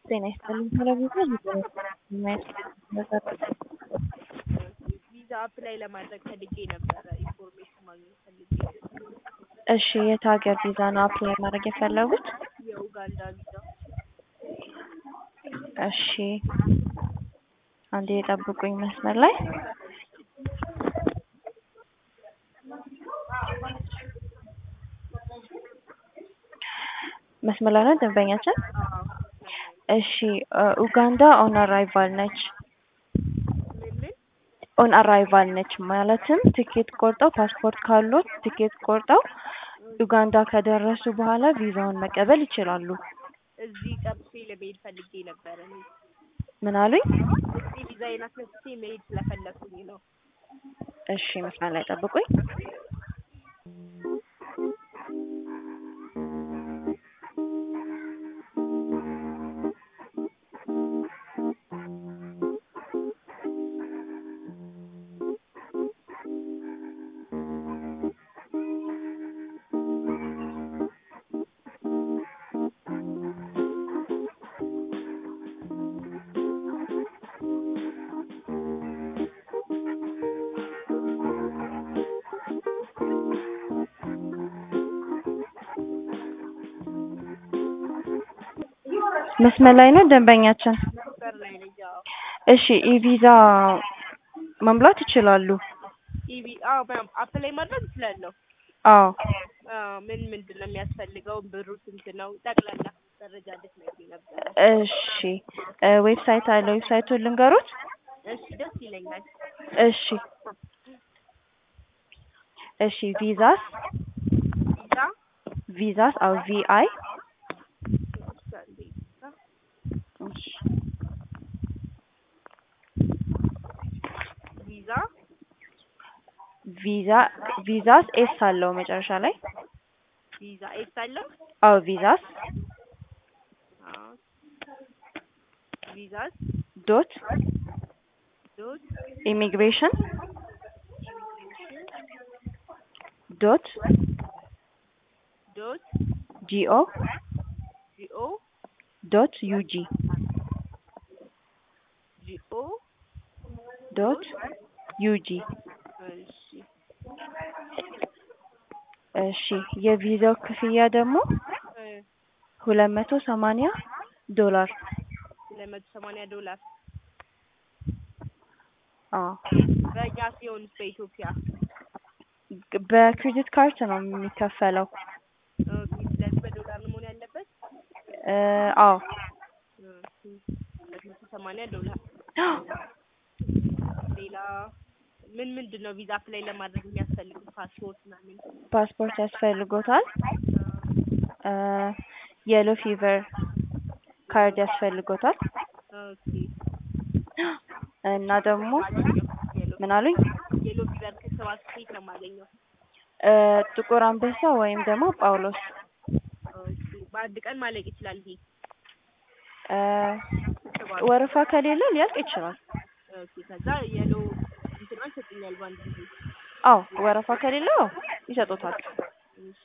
ጤና ይስጥልኝ ቴሌቪዥን ቪዛ አፕላይ ለማድረግ ፈልጌ ነበረ ኢንፎርሜሽን ማግኘት ፈልጌ እሺ የት ሀገር ቪዛ ነው አፕላይ ማድረግ የፈለጉት? የኡጋንዳ ቪዛ እሺ አንዴ የጠብቁኝ መስመር ላይ መስመር ላይ ነው ደንበኛችን። እሺ ኡጋንዳ ኦን አራይቫል ነች። ምን ምን ኦን አራይቫል ነች ማለትም ትኬት ቆርጠው ፓስፖርት ካሉት ትኬት ቆርጠው ኡጋንዳ ከደረሱ በኋላ ቪዛውን መቀበል ይችላሉ። እዚህ ጠብሴ ለመሄድ ፈልጌ ነበረ እኔ ምን አሉኝ? እዚህ ቪዛዬን አስነስቼ መሄድ ስለፈለኩኝ ነው። እሺ መስመር ላይ ጠብቁኝ። መስመር ላይ ነው ደንበኛችን። መስመር ላይ ነኝ። አዎ እሺ ኢቪዛ መሙላት ይችላሉ። ኢቪ አዎ በ- አፕላይ ማድረግ እችላለሁ። አዎ አዎ ምን ምንድን ነው የሚያስፈልገው? ብሩ ስንት ነው? ጠቅላላ መረጃ እንድትነግሪኝ ነበረ። እሺ እ ዌብሳይት አለ ዌብሳይቱን ልንገሩት? እሺ ደስ ይለኛል። እሺ እሺ ቪዛስ ቪዛ ቪዛስ አው ቪአይ ቪዛ ቪዛ ቪዛስ ኤስ አለው መጨረሻ ላይ ቪዛ ኤስ አለው። አው ቪዛስ አዎ ቪዛስ ዶት ዶት ኢሚግሬሽን ዶት ዶት ጂኦ ጂኦ ዶት ዩጂ ጂኦ ዶት ዩጂ እሺ እሺ የቪዛው ክፍያ ደግሞ እ ሁለት መቶ ሰማንያ ዶላር ሁለት መቶ ሰማንያ ዶላር አዎ በእኛ ሲሆንስ በኢትዮጵያ ግ- በክሬዲት ካርድ ነው የሚከፈለው ኦኬ። ስለዚህ በዶላር ነው መሆን ያለበት። እ አዎ ኦኬ። ሁለት መቶ ሰማንያ ዶላር ሌላ ምን ምንድን ነው ቪዛ አፕላይ ለማድረግ የሚያስፈልጉት? ፓስፖርት ምናምን ፓስፖርት ያስፈልጎታል እ የሎ ፊቨር ካርድ ያስፈልጎታል ኦኬ። እና ደግሞ የሎ ምን አሉኝ የሎ ፊቨር ክትባት ከየት ነው የማገኘው? እ ጥቁር አንበሳ ወይም ደግሞ ጳውሎስ ኦኬ። በአንድ ቀን ማለቅ ይችላል ይሄ እ ክትባት? ወረፋ ከሌለ ሊያልቅ ይችላል ኦኬ። ከዛ የሎ እንትኗ ይሰጡኛል በአንድ ጊዜ። አዎ ወረፋ ከሌለው ይሰጡታል እሺ።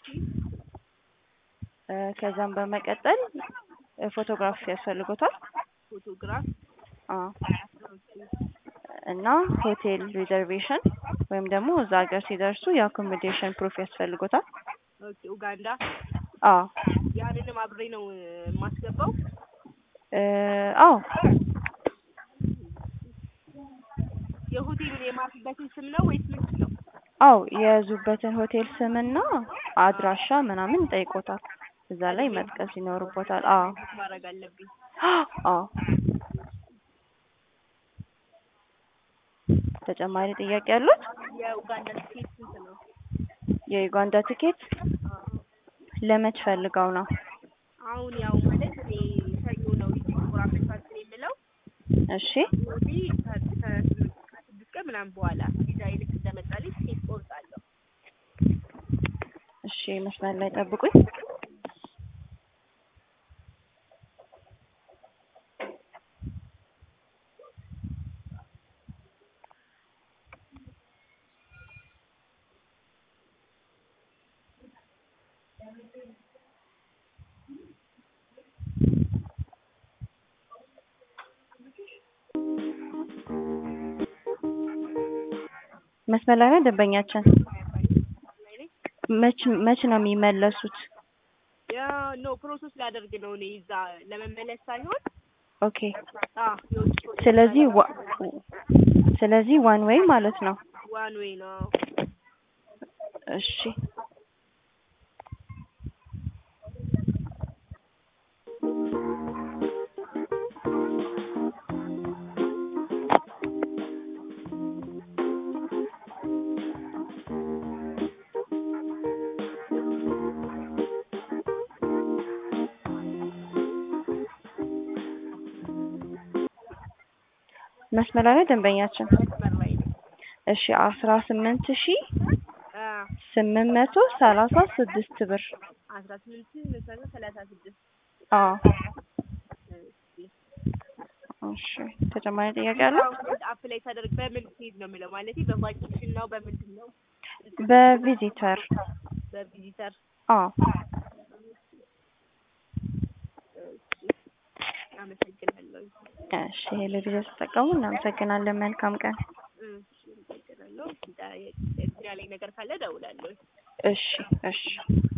እ ከዛም በመቀጠል እ ፎቶግራፍ ያስፈልጎታል ፎቶግራፍ አዎ ኦኬ። እና ሆቴል ሪዘርቬሽን ወይም ደግሞ እዛ ሀገር ሲደርሱ የአኮሞዴሽን ፕሩፍ ያስፈልጎታል ኦኬ። ኡጋንዳ አዎ ያንንም አብሬ ነው እ የማስገባው። እ አዎ የሆቴሉን የማርፍበትን ስም ነው ወይስ ምንድን ነው? አዎ የያዙበትን ሆቴል ስምና አድራሻ ምናምን ይጠይቆታል እዛ ላይ መጥቀስ ይኖርቦታል አዎ ማድረግ አለብኝ። አዎ ተጨማሪ ጥያቄ ያሉት የኡጋንዳ ትኬት ስንት ነው? የዩጋንዳ ቲኬት ለመች ፈልገው ነው አሁን ያው ማለት እኔ ሰኞ ነው እዚህ ጥቁር አንበሳ እንትን የምለው እሺ ወዲህ ከ- ከስምንት ከስድስት ቀን ምናምን በኋላ ቪዛዬ ልክ እንደመጣልኝ ትኬት ቆርጣለሁ። እሺ መስመር ላይ ጠብቁኝ መስመር ላይ ነው ደንበኛችን። መች መች ነው የሚመለሱት? ያ ኖ ፕሮሰስ ላደርግ ነው እኔ እዛ ለመመለስ ሳይሆን ኦኬ አ የውጭ ፕሮሰስ ስለዚህ ዋ- ስለዚህ ዋን ዌይ ማለት ነው። ዋን ዌይ ነው። እሺ መስመር ላይ ነው ደንበኛችን። መስመር ላይ ነው። እሺ አስራ ስምንት ሺ አ ስምንት መቶ ሰላሳ ስድስት ብር። አስራ ስምንት መቶ ሰላሳ ስድስት አዎ እሺ ተጨማሪ ጥያቄ አለ? አፕ ላይ ሳደርግ በምን ሲሄድ ነው የሚለው ማለት በቫኬሽን ነው በምንድን ነው? በቪዚተር በቪዚተር አዎ አመሰግናለሁ። እሺ ይሄ ለጊዜው ተጠቀሙ። እናመሰግናለን። መልካም ቀን። እሺ አመሰግናለሁ። እንትን ያለኝ ነገር ካለ እደውላለሁ። እሺ እሺ